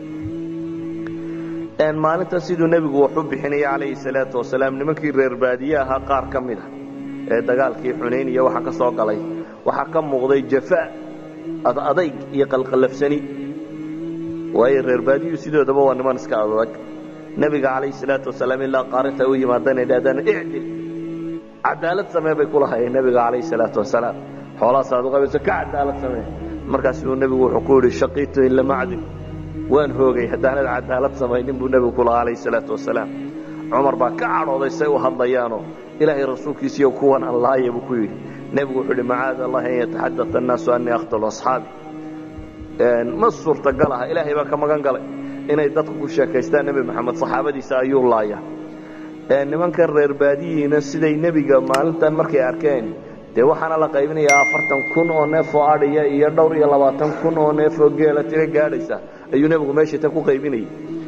taageen maalintan siduu nebigu wax u bixinaya calayhi salaatu wasalaam nimankii reer baadiye ahaa qaar ka mid a ee dagaalkii xunayn iyo waxa ka soo galay waxaa ka muuqday jafaa adayg iyo qalqallafsani waayo reer baadiyuu sidoodaba waa niman iska adag nebiga calayhi salaatu wasalaam ilaa qaarinta u yimaadaan idhahdaan icdil cadaalad samee bay kulahayeen nebiga calayhi salaatu wasalaam xoolahaasaad u qabayso ka cadaalad samee markaasuu nebigu wuxuu ku yidhi shaqiitu in lama acdil waan hoogay haddaanad cadaalad samaynin buu nebigu ku lahaa calayhi salaatu wasalaam cumar baa ka cadhooday say u hadlayaanoo ilaahay rasuulkiisiiyo kuwan aan laaya buu ku yidhi nebigu wuxuu yidhi macaada allahi an yataxadata annaasu annii aqtalu asxaabi ma suurtagal aha ilaahay baa ka magan galay inay dadku ku sheekaystaan nebi maxamed saxaabadiisa ayuu laaya nimankan reer baadiyihiina siday nebiga maalintan markay arkeen dee waxaana la qaybinayaa afartan kun oo neef oo adhiya iyo dhowr iyo labaatan kun oo neef oo geela tiro gaadhaysa ayuu nebigu meesha ta ku qaybinayay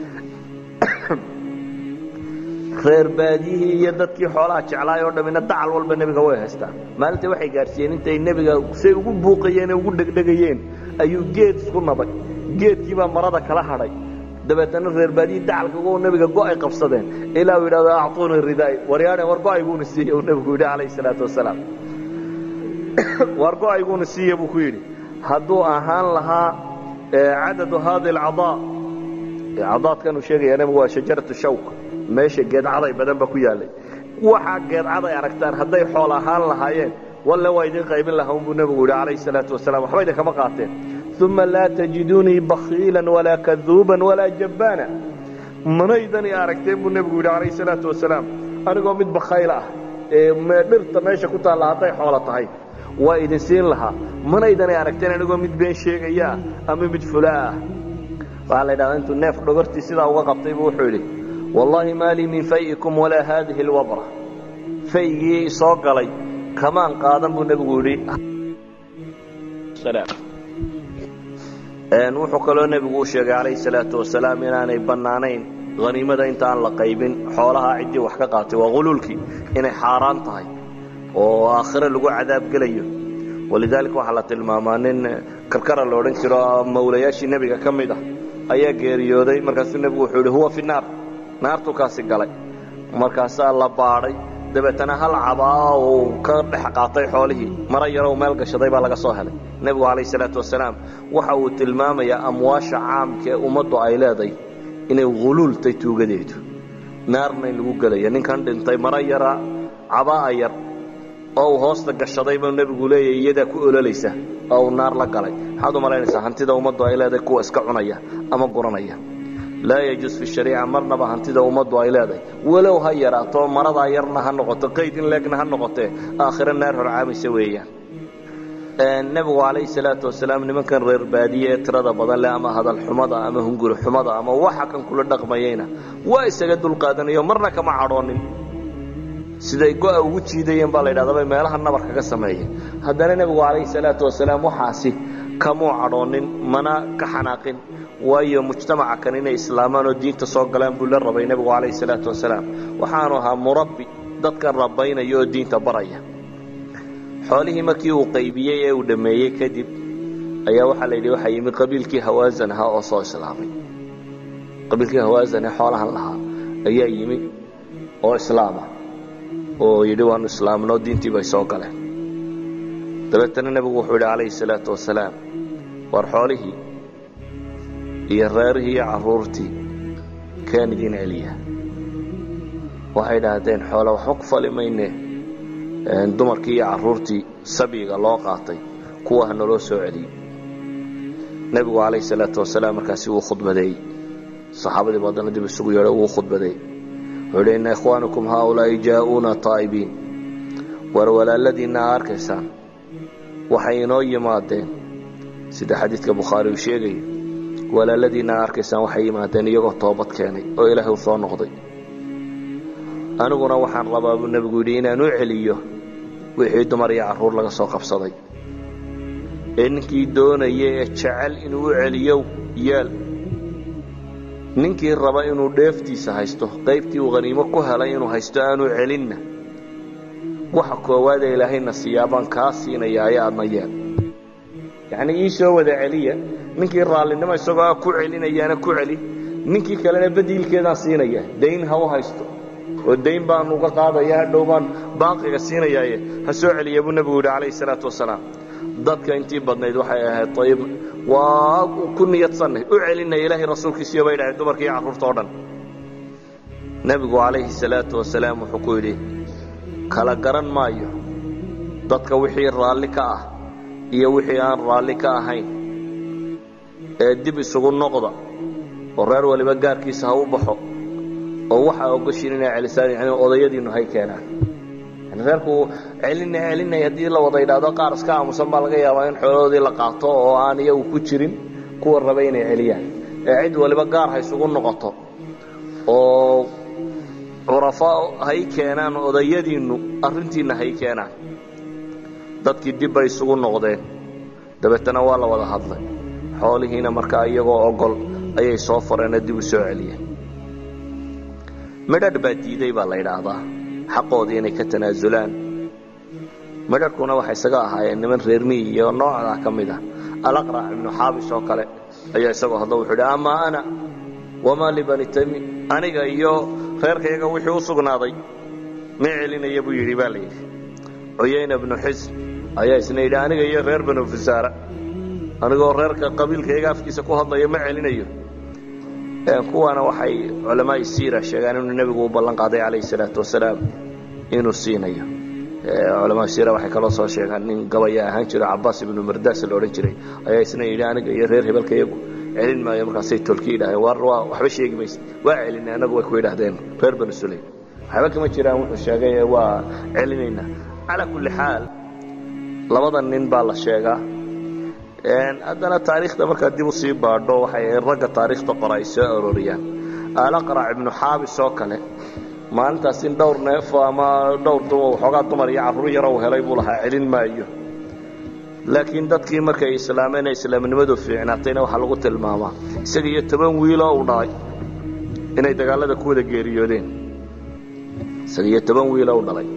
reer baadiyihii iyo dadkii xoolaha jeclaay oo dhammina dacal walba nebiga way haystaan maalinta waxay gaadhsiiyeen intay nebiga say ugu buuqayeen ee ugu dhegdhegayeen ayuu geed isku nabay geedkiibaa marada kala hadhay dabeetana reer baadiyi dacalka u nebiga go'ay qabsadeen ilaa uu yidhahdo actuunii ridaay waryaadhe war go'ayguuna siiye uu nebigu yidhi calayhi salaatu wasalaam war go'ayguuna siiye buu ku yidhi hadduu ahaan lahaa cadadu haadi alcadaa cadaadkan uu sheegaya nebigu waa shajaratu shawk meesha geedcaday badan ba ku yaalay waxaa geedcaday aragtaan hadday xool ahaan lahaayeen walle waa idin qaybin lahaa unbuu nebigu yidhi calayhi salaatu wasalaam waxba idinkama qaateen uma laa tajidunii bakiila walaa kaduuban walaa jabbaana manaydan i aragteen buu nebigu yidhi calayhi salaatu wasalaam anigoo mid bakhayl ah ee dhirta meesha ku taalla hadday xoolo tahay waa idin siin lahaa manaydan i aragteen anigoo mid been sheegaya ah ama mid fulaa ah waxaa la yidhahdaa intuu neef dhogortii sidaa uga qabtay buu wuxuu yidhi wallaahi maa lii min fayikum walaa haadihi alwabra faygii soo galay kamaan qaadan buu nebigu yidhi wuxuu kaloo nebigu u sheegay calayhi salaatu wasalaam inaanay bannaanayn haniimada intaan la qaybin xoolaha ciddii wax ka qaatay waa huluulkii inay xaaraan tahay oo aakhire lagu cadaab gelayo walidaalika waxaa la tilmaamaa nin karkara la odhan jiro mawlayaashii nebiga ka mid ah ayaa geeriyooday markaasuu nebigu wuxuu yidhi huwa fi naar naartuu kaasi galay markaasaa la baadhay dabeetana hal cabaa uu ka dhex qaatay xoolihii mara yarow meel gashaday baa laga soo helay nebigu calayh salaatu wasalaam waxa uu tilmaamayaa amwaasha caamka ee ummaddu ay leeday inay huluultay tuugadeedu naarna in lagu gelaya ninkan dhintay mara yara cabaa'a yar oo uu hoosta gashaday buu nebigu leeyahy iyadaa ku ololaysa oo uu naar la galay maxaad u malaynaysaa hantida ummaddu ay leedahay kuwa iska cunaya ama guranaya laa yajuus fi shariica marnaba hantida ummaddu ay leedahay walow ha yaraato maradaa yarna ha noqoto qayd in leegna ha noqotee aakhiro naar horcaamaysa weeyaan nebigu calayhi salaatu wasalaam nimankan reer baadiye ee tirada badan leh ama hadal xumada ama hunguri xumada ama waxa kan kula dhaqmayeyna waa isaga dulqaadanayo marna kama cadhoonin siday go'a ugu jiidayeen baa la yidhahdaa bay meelaha nabar kaga sameeyeen haddana nebigu calayhi salaatu wasalaam waxaasi kamuu cadhoonin mana ka xanaaqin waayo mujtamaca kan inay islaamaan oo diinta soo galaan buu la rabay nebigu calayhi salaatu wasalaam waxaanu ahaa murabbi dadkan rabaynaya oo diinta baraya xoolihii markii uu qaybiyey ee uu dhammeeyey kadib ayaa waxaa la yidhi waxaa yimi qabiilkii hawaasan ahaa oo soo islaamay qabiilkii hawaasan ee xoolahan lahaa ayaa yimi oo islaama oo yidhi waanu islaamnoo diintii bay soo galeen dabeetana nebigu wuxuu yidhi calayhi salaatu wasalaam war xoolihii iyo reerihii iyo carruurtii keen idiin celiya waxay idhaahdeen xoole waxba ku fali mayne dumarkii iyo carruurtii sabyiga loo qaatay kuwa ha naloo soo celiyey nebigu calayhi salaatu wasalaam markaasi wuu khudbadeeyey saxaabadii baadana dib isugu yeedho wuu khudbadeeyey wuxuu yidhi inna ikhwaanakum haaulaa'i jaa'uuna taa'ibiin war walaaladiinna aa arkaysaan waxay inoo yimaadeen sida xadiidka bukhaari uu sheegaya walaaladiinna aa arkaysaan waxay yimaadeen iyagoo toobad keenay oo ilaahay u soo noqday aniguna waxaan rabaa buu nebigu yidhi inaan u celiyo wixii dumar iyo carruur laga soo qabsaday ee ninkii doonaya ee jecel inuu u celiyo yeel ninkii raba inuu dheeftiisa haysto qaybtii uu haniimo ku helay inuu haysto aanu celinna waxa koowaad ee ilaahayna siiyaa baan kaa siinayaa ee aadna yeel yacnii ii soo wada celiya ninkii raallinimo isagoo ku celinayaana ku celi ninkii kalena badiilkeedaan siinaya dayn ha u haysto oo dayn baan uga qaadaya hadhow baan baaqiga siinayaaye ha soo celiya buu nebigu yidhi calayhi salaatu wasalaam dadka intii badnayd waxay ahayd ayib waa ku niyadsanay u celinaya ilaahay rasuulkiisiyo bay dhahay dumarka iyo carruurta o dhan nebigu calayhi salaatu wasalaam wuxuu ku yidhi kala garan maayo dadka wixii raalli ka ah iyo wixii aan raalli ka ahayn ee dib isugu noqda oo reer waliba gaarkiisa ha u baxo oo waxaa ogoshiin inay celisaan yani odayadiinu hay keenaan yani reerku celina celinay haddii la wada idhaahdo qaar iska aamusan baa laga yaabaa in xoolahoodii la qaato oo aan iyagu ku jirin kuwa raba inay celiyaan ee cid waliba gaar ha isugu noqoto oo curafaa hay keenaan odayadiinnu arrintiinna hay keenaan dadkii dib bay isugu noqdeen dabeetana waa la wada hadlay xoolihiina markaa iyagoo ogol ayay soo fareenoo dib u soo celiyeen midhadh baa diiday baa la yidhaahdaa xaqoodii inay ka tanaasulaan midhadhkuna waxay isaga ahaayeen niman reermiyi iyo noocdaa ka mid ah alaqrac ibnu xaabis oo kale ayaa isagoo hadlo wuxuu idhi amaa ana wamaa libani tami aniga iyo reerkayaga wixii u sugnaaday ma celinaya buu yidhi baa la yidhi cuyayna bnu xisn ayaa isna yidhi aniga iyo reer banu fusaara anigoo reerka qabiilkayaga afkiisa ku hadlaya ma celinayo kuwaana waxay culamaai siira sheegaan inuu nebigu u ballan qaaday calayhi salaatu wasalaam inuu siinayo culamaa siira waxay kaloo soo sheegaan nin gabaya ahaan jiro cabaas ibnu mardaas la odhan jiray ayaa isna yidhi aniga iyo reer hebelkayagu celin maayo markaasay tolki yidhahdeen war waa waxba sheegi mayse waa celinay annagu way ku yidhahdeen reer banu sulaym waxba kama jiraan wuxuu sheegay waa celinaynaa calaa kulli xaal labada nin baa la sheegaa haddana taariikhda markaad dib u sii baadho waxay ragga taariikhda qora ay soo arooriyaan alaqrac ibnu xaabis oo kale maalintaas in dhowr neefo ama dhowr waxoogaa dumar iyo carruur yaro uu helay buu lahaa celin maayo laakiin dadkii markay islaameen ee islaamnimadu fiicnaatayna waxaa lagu tilmaamaa isaga iyo toban wiiloo uu dhalay inay dagaalada ku wada geeriyoodeen isaga iyo toban wiiloo u dhalay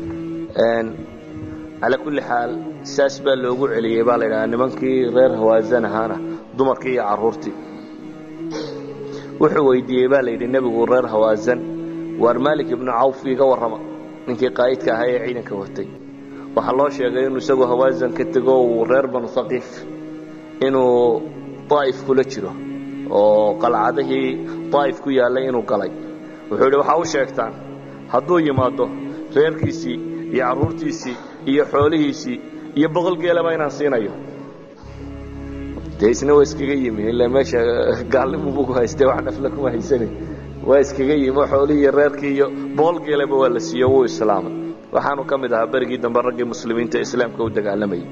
calaa kulli xaal saas baa loogu celiyey baa la ydhahaa nimankii reer hawaasan ahaana dumarkii iyo carruurtii wuxuu weydiiyey baa la yidhi nebigu reer hawaasan waar maalik ibnu cawf iiga warrama ninkii qaa'idka ahaa ee ciidanka watay waxaa loo sheegay inuu isagu hawaasan ka tego uu reer banu haqiif inuu daa'if kula jiro oo qalcadihii daa'if ku yaallay inuu galay wuxuu yidhi waxaa u sheegtaan hadduu yimaado reerkiisii iyo carruurtiisii iyo xoolihiisii iyo boqol geelaba inaan siinayo dee isna waa iskaga yimi ilaa meesha gaalnimubu ku haystee wax dhafla kuma haysanin waa iskaga yimi oo xoolihii iyo reerkii iyo boqol geelaba waa la siiyo wuu islaamay waxaanu ka mid ahaa berigii dambe raggii muslimiinta islaamka u dagaalamayay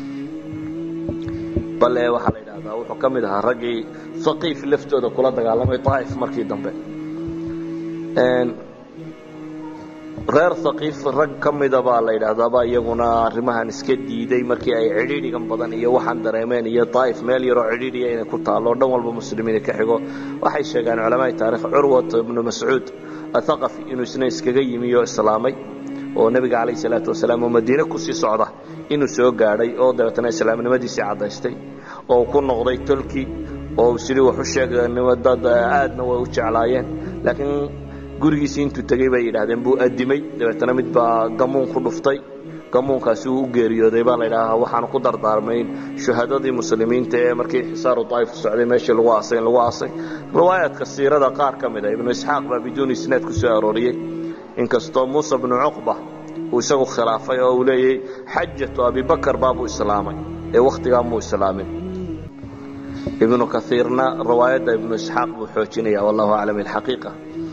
bale waxaa la yidhaahdaa wuxuu ka mid ahaa raggii haqiif laftooda kula dagaalamay daa'if markii dambe reer haqiif rag ka mida baa la yidhaahdaaba iyaguna arrimahan iska diiday markii ay cidhiidhigan badan iyo waxaan dareemeen iyo daa'if meel yaroo cidhiidhiya inay ku taallo dhan walba muslimiina ka xigo waxay sheegaan culamaai taarikh curwat ibnu mascuud athaqafi inuu isna iskaga yimi oo islaamay oo nebiga calayhi salaatu wasalaam oo madiine kusii socda inuu soo gaadhay oo dabeetana islaamnimadiisii caddaystay oo uu ku noqday tolki oo sidii wax u sheegnimo dad aadna way u jeclaayeen laakiin gurigiisii intuu tegey bay yidhaahdeen buu addimay dabeetana mid baa gamuun ku dhuftay gamuunkaasi uu u geeriyooday baa la yidhaahaa waxaanu ku dardaarmayn shuhadadii muslimiinta ee markii xisaaru daa'if socday meeshii lagu aasay in lagu aasay riwaayaadka siirada qaar ka mid a ibnu isxaaq baa biduuni isnaad ku soo arooriyey inkastoo muusa bnu cuqba uu isagu khilaafay oo uu leeyay xajatu abibakar baabuu islaamay ee wakhtigaa muu islaamin ibnu kaiirna riwaayadda ibnu isxaaq buu xoojinaya wallahu aclam ilxaqiiqa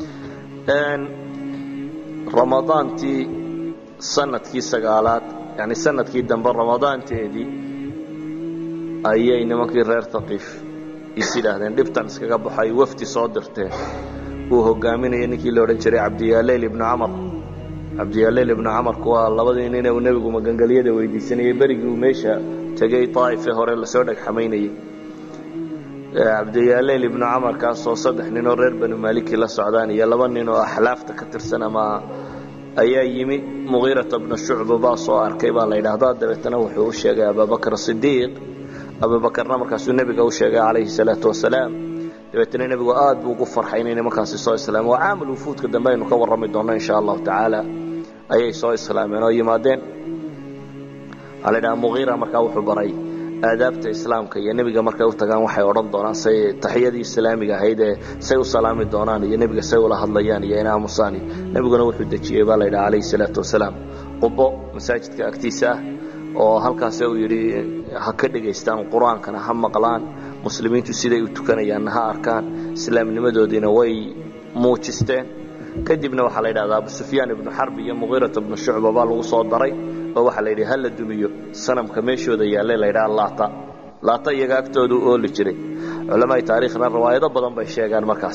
ramadaantii sanadkii sagaalaad yani sanadkii dambe ramadaanteedii ayay nimankii reer haqiif is yidhaahdeen dhibtan iskaga baxay wafdi soo dirteen uu hogaaminaya ninkii la odhan jiray cabdiyaaleyl ibnu camar cabdiyaaleyl ibnu camarku waa labadii nin uu nebigu magangelyada weydiisanayay berigii uu meesha tegey daa'ife hore lasoo dhegxamaynayey cabdiyaaleyl ibnu camar kaasoo saddex ninoo reer banu maaliki la socdaan iyo laba nin oo axlaafta ka tirsan ama ayaa yimi mugiirata bna shucba baa soo arkay baa la yidhaahdaa dabeetana wuxuu u sheegay abubakr sidiiq abubakarna markaasuu nebiga u sheegay calayhi salaatu wasalaam dabeetana nebigu aad buu ugu farxay inay nimankaasi soo islaameen waa caamul wufuudka dambe aynu ka warrami doonno insha allahu tacaala ayay soo islaameen oo yimaadeen waxaa la yidhaha mugiira markaa wuxuu baray aadaabta islaamka iyo nebiga markay u tagaan waxay odhan doonaan say taxiyadii islaamiga ahayd ee say u salaami doonaan iyo nebiga say ula hadlayaan iyo inaamusaani nebiguna wuxuu dejiyey baa la yidhaha calayhi salaatu wasalaam qubo masaajidka agtiisa ah oo halkaase uu yidhi ha ka dhegaystaan qur-aankana ha maqlaan muslimiintu siday u tukanayaanna ha arkaan islaamnimadoodiina way muujisteen kadibna waxaa la yidhahdaa abu sufyaan ibnu xarbi iyo mugiirata ibnu shucba baa lagu soo daray oo waxaa la yidhi ha la dumiyo sanamka meeshooda yaallay la yidhaha laata laata iyaga agtooda u ooli jiray culamaai taariikhna riwaayado badan bay sheegaan markaas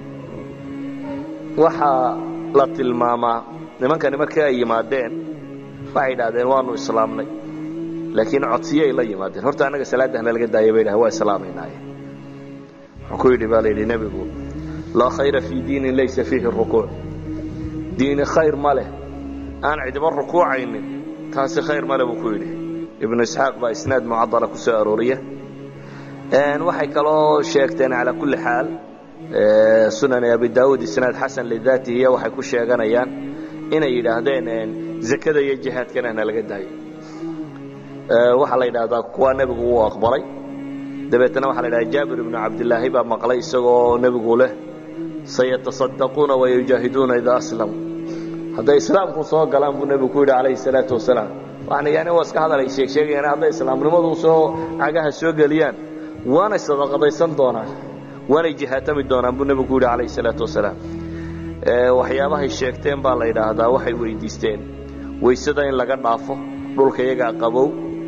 waxaa la tilmaamaa nimankani markii ay yimaadeen waxay idhahdeen waanu islaamnay laakiin codsiyay la yimaadeen horta annaga salaadahna laga daaya bay dhahen waa islaamaynaye wuxuu ku yidhi baa la yidhi nebigu laa khayra fii diinin laysa fiihi rukuuc diini khayr ma leh aan cidiba rukuucaynin taasi khayr male buu ku yidhi ibnu isxaaq baa isnaad mucadala ku soo arooriya waxay kaloo sheegteen calaa kulli xaal sunan abi daawuud isnaad xasan lidaatihiya waxay ku sheeganayaan inay yidhaahdeen zakada iyo jihaadkana na laga daayo waxaa la yidhaahdaa kuwaa nebigu wuu aqbalay dabeetna waxaa la yidhahda jaabir ibnu cabdilaahi baa maqlay isagoo nebigu leh sayatasaddaquuna wayujaahiduuna idaa aslamu hadday islaamku soo galaan buu nebigu ku yidhi calayhi salaatu wasalaam waxna yani waa iska hadal ay sheeg sheegayaan hadday islaamnimadu soo cagaha soo geliyaan waanay sadaqadaysan doonaan waanay jihaatami doonaan buu nebigu ku yidhi calayhi salaatu wasalaam waxyaabahay sheegteen baa la yidhaahdaa waxay weydiisteen waysada in laga dhaafo dhulka iyagaa qabow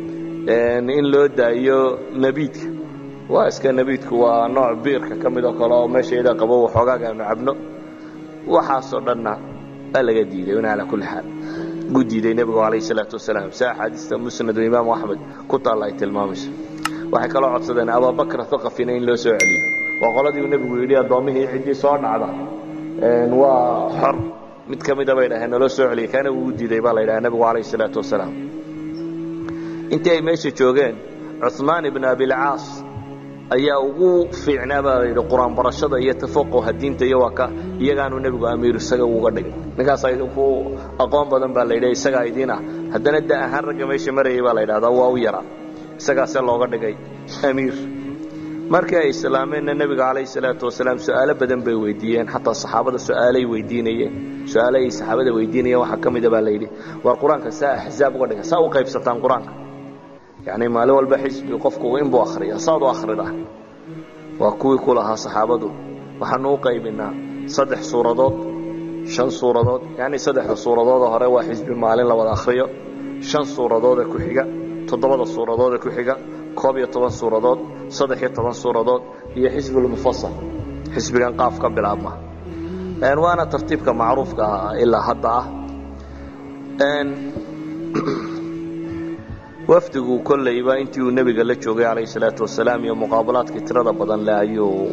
in loo daayo nebiidka waa iska nebiidku waa nooc biirka ka mid oo kale oo meesha iyadaa qabow waxoogaaga aanu cabno waxaasoo dhanna baa laga diiday in calaa kulli xaal gu diiday nebigu calayhi salaatu wasalaam si axaadiista musnadu imaamu axmed ku taalla ay tilmaamayso waxay kaloo codsadeen ababakra thaqafina in loo soo celiyo waa qoladii uu nebigu yidhi addoommihii ciddii soo dhacda waa xor mid ka mida bay dhaheen naloo soo celiyay kaana wuu diiday baa la yidhaha nebigu calayhi salaatu wasalaam intii ay meesha joogeen cuثmaan ibn abilcaas ayaa ugu fiicnaa baa la yidhi qur-aan barashada iyo tafaquha diinta iyo waa ka iyagaanu nebigu amiir isaga uga dhigin ninkaasaa idinku aqoon badan baa la yidhi isagaa idiin ah haddana da ahaan ragga meesha marayay baa la yidhahdaa waa u yaraa isagaase looga dhigay amiir markii ay islaameenna nebiga calayhi salaatu wasalaam su-aalo badan bay weydiiyeen xataa saxaabada su-aalay weydiinayeen su-aalo ay saxaabada weydiinayeen waxaa ka mida baa la yidhi war qur-aanka saa axzaab uga dhiga saa u qaybsataan qur-aanka yacni maalin walba xisbi qofku inbuu akhriya saad u akhridaa waa kuwii ku lahaa saxaabadu waxaanu u qaybinaa saddex suuradood shan suuradood yacni saddexda suuradoodoo hore waa xisbi maalin la wada akhriyo shan suuradoodee ku xiga toddobada suuradoodee ku xiga koob iyo toban suuradood saddex iyo toban suuradood iyo xisbulmufasal xisbigan qaaf ka bilaabma waana tartiibka macruufka ilaa hadda ah wafdigu kollayba intii uu nebiga la joogay calayhi salaatu wasalaam iyo muqaabalaadkii tirada badan leh ayuu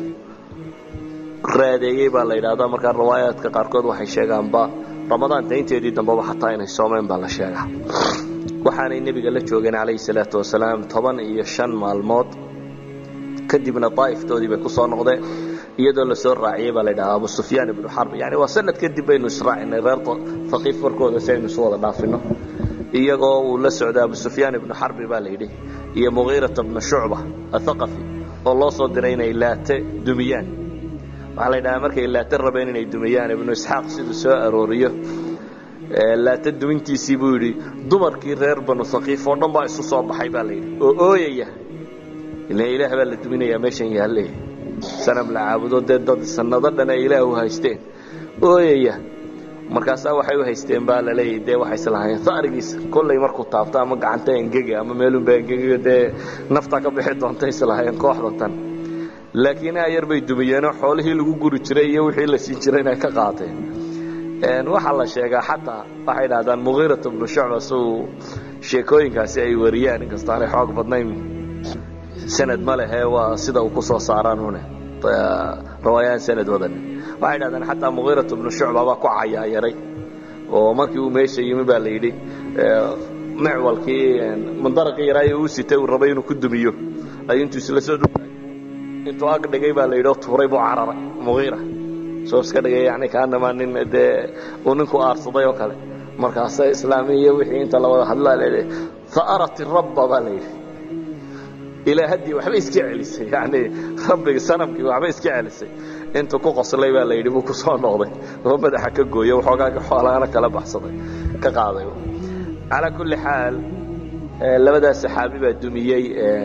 raadeeyey baa la yidhaahdaa markaa riwaayaadka qaarkood waxay sheegaanba ramadaanta inteedii dambeba xataa inay soomeen baa la sheegaa waxaanay nebiga la joogeen calayhi salaatu wasalaam toban iyo shan maalmood kadibna daa'iftoodii bay ku soo noqdeen iyadoo la soo raaciyey baa la yidhahaa abu sufyaan ibnu xarb yani waa sanad kadib baynu israacinay reer haqiif warkooda si aynu isu wada dhaafino iyagoo uu la socda abu sufyaan ibnu xarbi baa la yidhi iyo mugiirata bnu shucba athaqafi oo loo soo diray inay laate dumiyaan waxaa la yidhahaa markay laate rabeen inay dumiyaan ibnu isxaaq siduu soo arooriyo laate dumintiisii buu yidhi dumarkii reer banu haqiif oo dhan baa isu soo baxay baa la yidhi oo ooyaya ila ilaah baa la duminayaa meeshan yaalle sanam la caabudo dee dad sanado dhan ay ilaah u haysteen ooyaya markaasaa waxay u haysteen baa la leeyahy dee waxay islahaayeen harigiisa kollay markuu taabto ama gacanta engega ama meelunba engegayo dee naftaa ka bixi doonta islahaayeen kooxda tan laakiin ayar bay dumiyeenoo xoolihii lagu guri jiray iyo wixii la siin jiray inay ka qaateen waxaa la sheegaa xataa waxay dhahdaan mugiirat bnu shucba suu sheekooyinkaasi ay wariyaan inkastoo aanay xoog badnayn sanad ma lehe waa sida uu ku soo saaraan une riwaayaan sanad wadan waxay dhahdaan xataa mugiirat bnu shucba baa ku cayaayaray oo markii uu meesha yimi baa la yidhi micwalkii mandaraqii yaraayo uu sitay uu rabay inuu ku dumiyo ayuu intuu isla soo dhugay intuu ag dhigay baa la yidhi oo tuuray buu cararay mugiira soo iska dhigay yani kaanamaa nin dee uu ninku aarsaday oo kale markaasa islaamiya wixii inta la wada hadlaa layihi faarat rabba baa la yidhi ilaa haddii waxba iska celisay yani rabbigi sanamkii waxba iska celisay intuu ku qoslay baa la yidhi buu ku soo noqday oo madaxa ka gooyo waxoogaaga xoolaana kala baxsaday ka qaaday calaa kulli xaal labadaas saxaabi baa dumiyey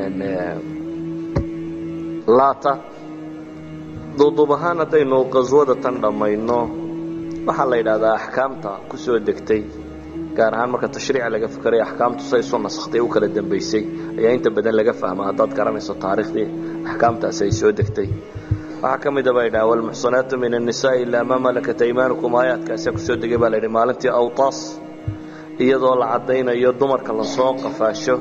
laata duuduub ahaan haddaynu qaswada tan dhammayno waxaa la yidhaahdaa axkaamta ku soo degtay gaar ahaan marka tashriica laga fikray axkaamtu say isu nasakhtay u kala dambaysay ayaa inta badan laga fahma haddaad garanayso taariikhdii axkaamtaasi ay soo degtay waxaa ka mida baa yidhaha walmuxsanaatu min annisaai ilaa maa malakat aymaanukum aayaadkaasa kusoo degay baa la yidhi maalintii awtaas iyadoo la caddaynayo dumarka lasoo qafaasho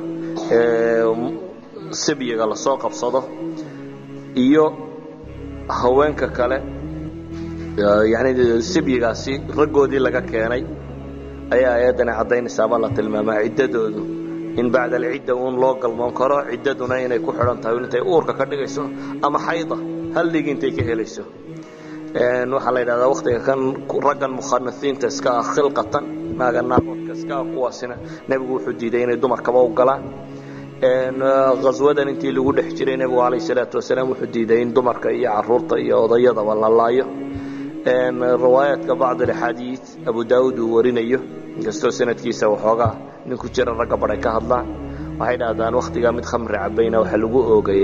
sibyiga lasoo qabsado iyo haweenka kale yani sibyigaasi raggoodii laga keenay ayaa ayaddani caddaynaysaabaa la tilmaamaa ciddadoodu in bacda alcidda uun loo galmoon karo ciddaduna inay ku xidhan tahay intay uurka ka dhigayso ama xayda hal dhig intay ka helayso waxaa la yidhahdaa waktiga kan raggan mukhanasiinta iska ah khilqatan naaga naagoodka iska ah kuwaasina nebigu wuxuu diiday inay dumarkaba u galaan haswadan intii lagu dhex jiray nebigu calayh salaatu wasalaam wuxuu diiday in dumarka iyo caruurta iyo odayadaba la laayo riwaayaadka bacd alaxaadiid abu daawuud uu warinayo inkastoo sanadkiisa waxoogaa nin ku jira ragga badhay ka hadlaan waxay dhahdaan wakhtigaa mid khamri cabayna waxaa lagu oogay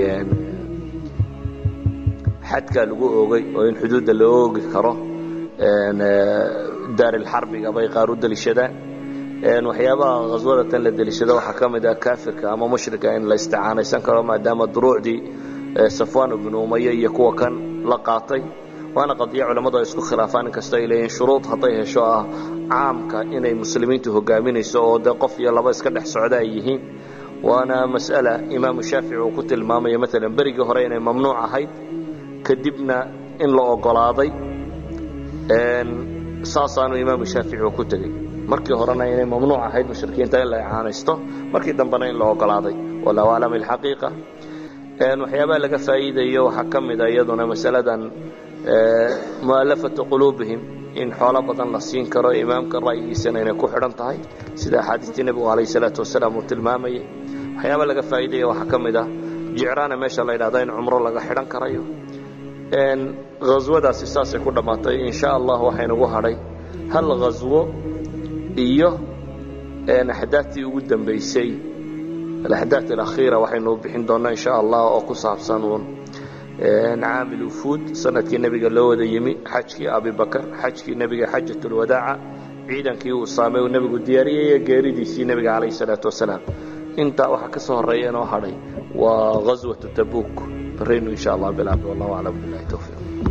xadkaa lagu oogay oo in xuduudda la oogi karo daarilxarbiga bay qaar u deliishadaan waxyaabaha khaswadatan la deliishado waxaa ka mid ah kaafirka ama mushrika in la isticaanaysan karo maadaama duruucdii safwan ibnu umaya iyo kuwa kan la qaatay waana qadiya culammadu ay isku khilaafaan inkastoo ay leeyihin shuruud hadday hesho ah caamka inay muslimiintu hogaaminayso oo dee qof iyo laba iska dhex socda ay yihiin waana mas'ala imaamu shaafici uu ku tilmaamayo maalan berigii hore inay mamnuuc ahayd kadibna in la ogolaaday saasaanu imaamu shaafici uu ku tegey markii horena inay mamnuuc ahayd mushrikiinta in la icaanaysto markii dambena in la ogolaaday wallahu aclam ilxaqiiqa waxyaabaha laga faa'iidayo waxaa ka mid a iyaduna masaladan mu'alafatu quluubihim in xoolo badan la siin karo imaamka ra'yigiisana inay ku xidhan tahay sida axaadiistii nebigu calayh salaatu wasalaam uu tilmaamayay waxyaaba laga faa'iidaya waxaa ka mid ah jicraana meesha la yidhahda in cumro laga xidhan karayo haswadaasi saasay ku dhammaatay in sha allah waxaynagu hadhay hal haswo iyo axdaadtii ugu dambaysay alaxdaad alakhiira waxaynu bixin doonnaa in sha allah oo ku saabsan uun caamil ufuud sanadkii nebiga loo wada yimi xajkii abibakar xajkii nebiga xajat lwadaaca ciidankii uu saamay uu nebigu diyaariyey iyo geeridiisii nebiga calayh salaatu wasalaam intaa waxaa ka soo horreeya inoo hadhay waa ghaswatu tabuuk baraynu in sha allah bilaabay wallahu aclam billahi towfiiq